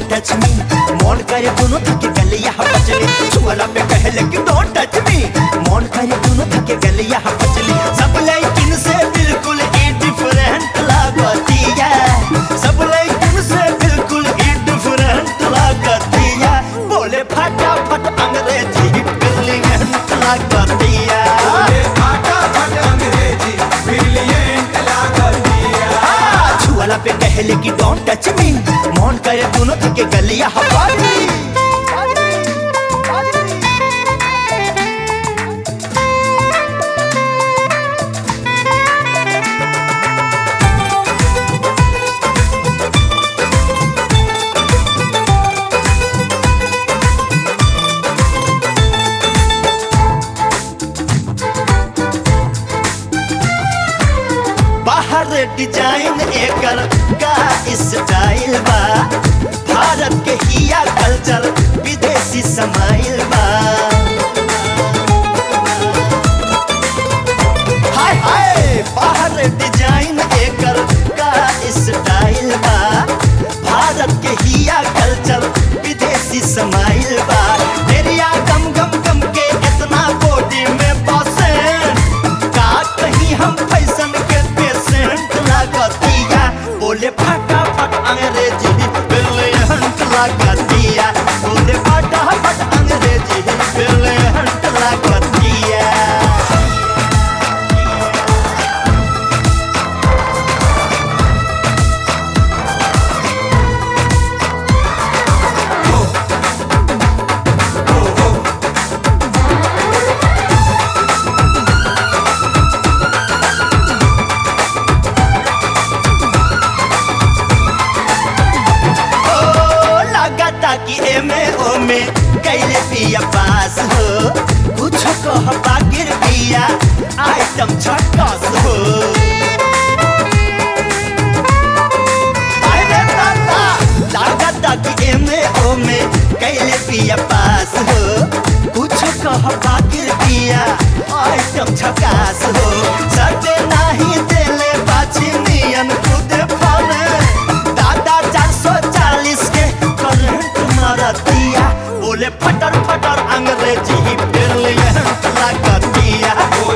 touch me मौन करे दोनों थके गलिया पचली छुअला पे कहले कि डोंट टच मी मौन करे दोनों थके गलिया पचली सब लेकिन से बिल्कुल ही डिफरेंट लागतिया सब लेकिन से बिल्कुल ही डिफरेंट लागतिया बोले फटाफट अंग्रेजी ब्रिलियंट लागतिया छुअला पे कहले कि डोंट टच मी मौन करे दोनों थके गलिया हवाली बाहर डिजाइन एकर का स्टाइल बा भारत के हिया कल्चर विदेशी समाइल बा हाय हाय बाहर डिजाइन एकर का स्टाइल बा भारत के हिया कल्चर विदेशी समाइल बा मेरिया गम गम गम के इतना बॉडी में बसे का कहीं हम फैशन के पेशेंट लागतिया बोले फटाफट अंग्रेजी ब्रिलियंट लागतिया बोले फटाफट अंग्रेजी ब्रिलियंट लागतिया ओ लगाता कि एमे ओमे कैले पिया पास हो कुछ कह बागिर पिया आइटम छक्कस हो अरे दादा लगाता कि एमे ओमे कैले पिया पास हो कुछ कह बागिर पिया आइटम छक्कास हो सटे नाही देले बाछी नियन खुद फले दादा चार सौ चालीस के करंट मारतिया बोले फटर फटर अंग्रेजी ही ब्रिलियंट लागतिया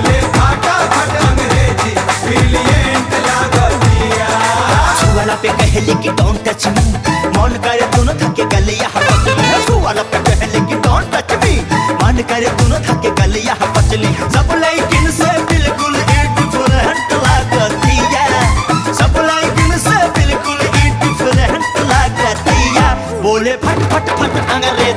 छुआला पे कहले कि डोंट टच मी मन करे दोनों थके गलिया पचली छुआला पे कहले कि डोंट टच मी मन करे दोनों थके गलिया पचली सब लेकिन से बिल्कुल डिफरेंट लागतिया सब लेकिन से बिल्कुल डिफरेंट लागतिया बोले फट फट फट अंग्रेजी